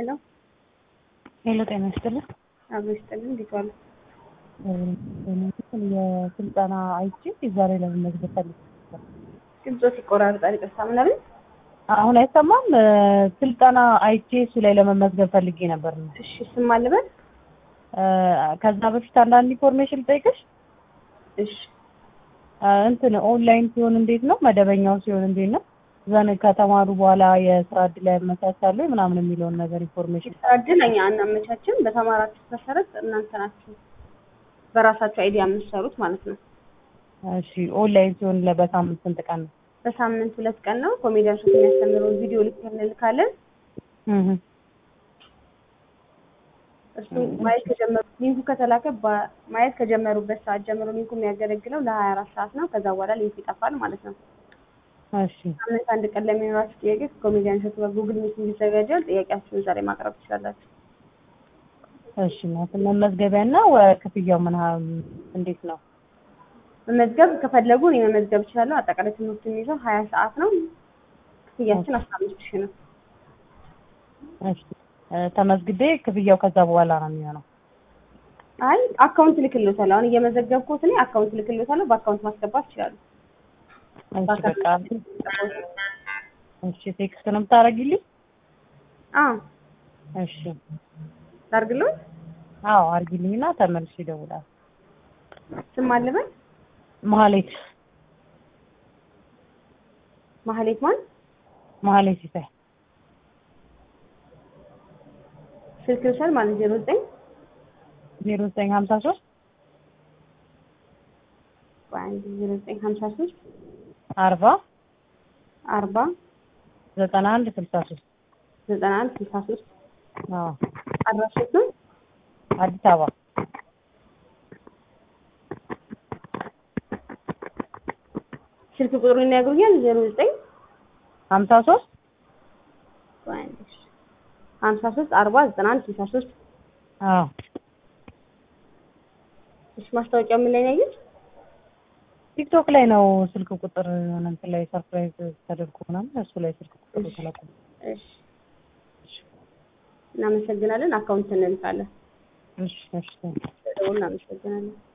ሄሎ ሄሎ ጤና ይስጥልኝ። አብሮ ይስጥልን። እንዴት ዋሉ? የስልጠና አይቼ ዛሬ ለመመዝገብ ፈልጌ ነበር። ድምፆ ይቆራርጣል። ይቅርታ ምናምን አሁን አይሰማም። ስልጠና አይቼ እሱ ላይ ለመመዝገብ ፈልጌ ነበር ነው። እሺ ስም አልበል። ከዛ በፊት አንዳንድ ኢንፎርሜሽን ልጠይቅሽ። እሺ እንትን ኦንላይን ሲሆን እንዴት ነው? መደበኛው ሲሆን እንዴት ነው? ዘን ከተማሩ በኋላ የስራ እድል ያመቻቻሉ ምናምን የሚለውን ነገር ኢንፎርሜሽን የስራ እድል እኛ አናመቻችም። በተማራችሁት መሰረት እናንተ ናችሁ በራሳችሁ አይዲያ የምትሰሩት ማለት ነው። እሺ ኦንላይን ሲሆን ለ- በሳምንት ስንት ቀን ነው? በሳምንት ሁለት ቀን ነው። ኮሜዲያን ሾት የሚያስተምረውን ቪዲዮ ልክ እንልካለን። እህ እሱ ማየት ከጀመሩ ሊንኩ ከተላከ በ- ማየት ከጀመሩበት ሰዓት ጀምሮ ሊንኩ የሚያገለግለው ለሀያ አራት ሰዓት ነው። ከዛ በኋላ ሊንኩ ይጠፋል ማለት ነው። እሺ ሳምንት አንድ ቀን ለሚኖራችሁ ጥያቄ ከኮሜዲያን ሾት ጋር ጉግል ሚት ይዘጋጃል። ጥያቄያችሁን እዛ ላይ ማቅረብ ትችላላችሁ። እሺ ማለት መመዝገቢያና ክፍያው ምን ያህል እንዴት ነው? መመዝገብ ከፈለጉ እኔ መመዝገብ እችላለሁ። አጠቃላይ ትምህርቱ የሚይዘው ሀያ ሰዓት ነው። ክፍያችን አስራ አምስት ሺህ ነው። እሺ ተመዝግቤ ክፍያው ከዛ በኋላ ነው የሚሆነው። አይ አካውንት ልክልዎታለሁ። አሁን እየመዘገብኩት እኔ አካውንት ልክልዎታለሁ። በአካውንት ማስገባት ይችላሉ። እሺ በቃ እሺ ቴክስት ነው የምታደርጊልኝ? አዎ እሺ ላድርግልዎት። አዎ አድርጊልኝና ተመልሼ እደውላለሁ። ስም አለበት መሀሌት ማህሌት ማን? መሀሌት ሲሳይ ስልክ ልውሰድ ማለት ዜሮ ዘጠኝ ዜሮ ዘጠኝ ሀምሳ ሶስት አንድ ዜሮ ዘጠኝ ሀምሳ ሶስት አርባ አርባ ዘጠና አንድ ስልሳ ሶስት ዘጠና አንድ ስልሳ ሶስት አዎ አድራሾት ነው። አዲስ አበባ ስልክ ቁጥሩን ይነግሩኛል። ዜሮ ዘጠኝ ሀምሳ ሶስት ሀምሳ ሶስት አርባ ዘጠና አንድ ስልሳ ሶስት አዎ እሺ ማስታወቂያው ምን ላይ ነው ያየሁት? ቲክቶክ ላይ ነው ስልክ ቁጥር የሆነ እንትን ላይ ሰርፕራይዝ ተደርጎ ምናምን እሱ ላይ ስልክ ቁጥር ተለቁ። እሺ እናመሰግናለን። አካውንት እንልካለን። እሺ እሺ ደውል እናመሰግናለን።